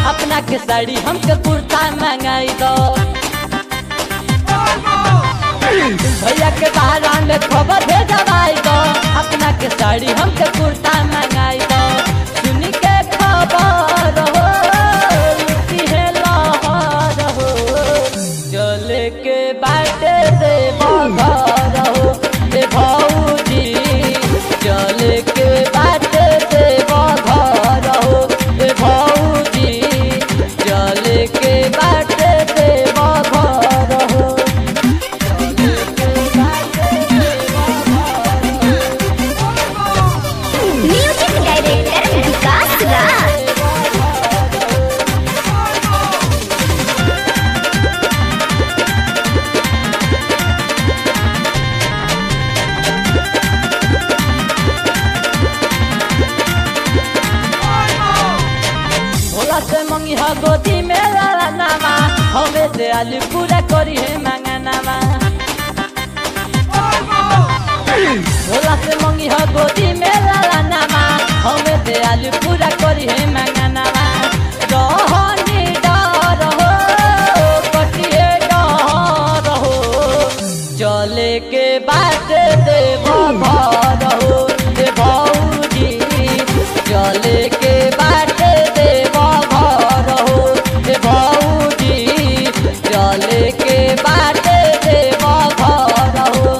अपना के साड़ी हमके कुर्ता मंगाई दो भैया के बहारा में खबर भेजवाई दो अपना के साड़ी हमके कुर्ता मंगाई दो सुन के खबर हो लुटी है लहर हो चले के बाटे दे घर हो ए भौजी चले के बाटे दे घर हो ए भौजी चले के बाटे दे घर हो म्यूजिक डायरेक्टर विकास राज भोला से मंगी हा गोदी में लाला नामा हमें से आलू पूरा करी है मांगा नामा भोला से मंगी हा गोदी में लाला नामा हमें से आलू पूरा करी है मांगा नामा रहनी डर हो कटिए डर हो चले के बात देव घर हो ए भौजी चले के बात देव घर हो ए भौजी चले के बात देव घर हो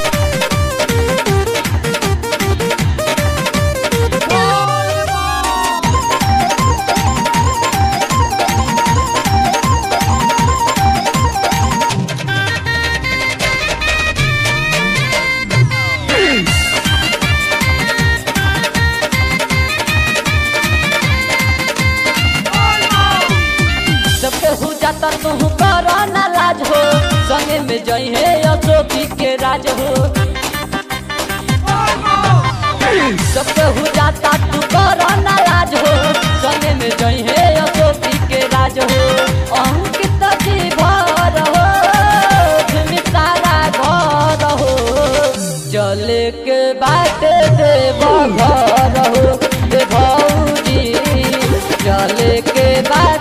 सबके हो जाता तू करो ना लाज हो संगे में जई है अशोकी के राज हो सबके हो जाता तू करो ना लाज हो संगे में जई है अशोकी के राज हो अंकित जी भर हो तुम सारा घर हो चले के बात देव घर हो ए भौजी चले के बात